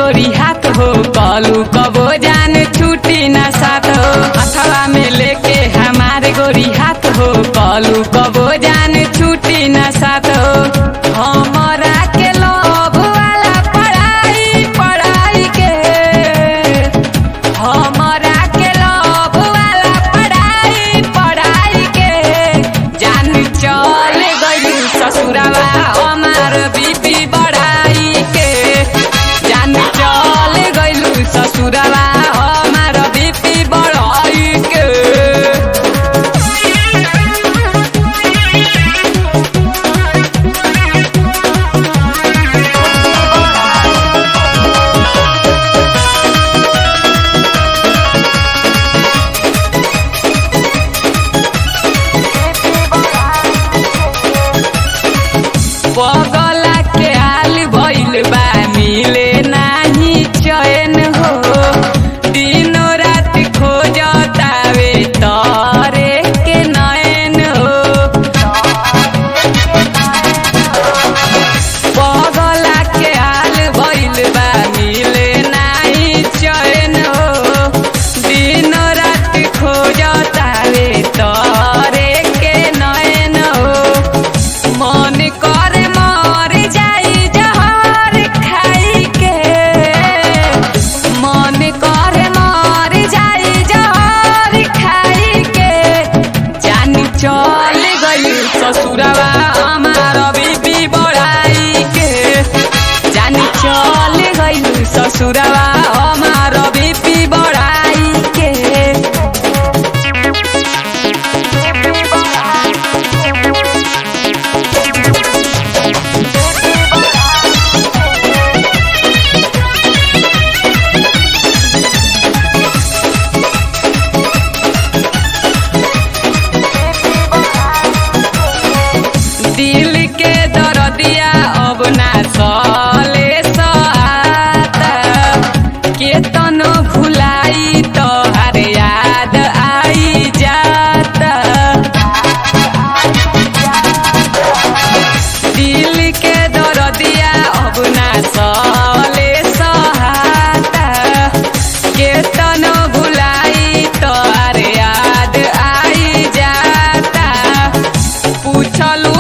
गोरी हाथ हो कलू कबो जान छुट्टी ना साथ हो अथवा में लेके हमारे गोरी हाथ हो कलू कबो जान छुट्टी ना साथ हो हमरा के लोभ वाला पढ़ाई पढ़ाई के हमरा के लोभ वाला पढ़ाई पढ़ाई के जान चल गई ससुरवा हमार बीपी बढ़ाई के जान चल गई ससुरवा हमार बीपी बढ़ाई के पगला के हाल भइल बा मिले नाही चैन हो दिनो रात खोजतावे तरे के नैन हो पगला के हाल भइल बा मिले नाही चैन हो दिनो रात खोजतावे तरे के नैन हो मन करे मर जाई जहर खाई के मन करे मर जाई जहर खाई के जान चल गई ससुरवा हमार बीबी बढ़ाई के जान चल गई ससुरवा हमार बीबी बढ़ाई के दिल के दरदिया अब ना सले सहाता केतनो भुलाई तोहर याद आई जाता दिल के दरदिया अब ना सले सहाता केतनो भुलाई तोहर याद आई जाता पूछलू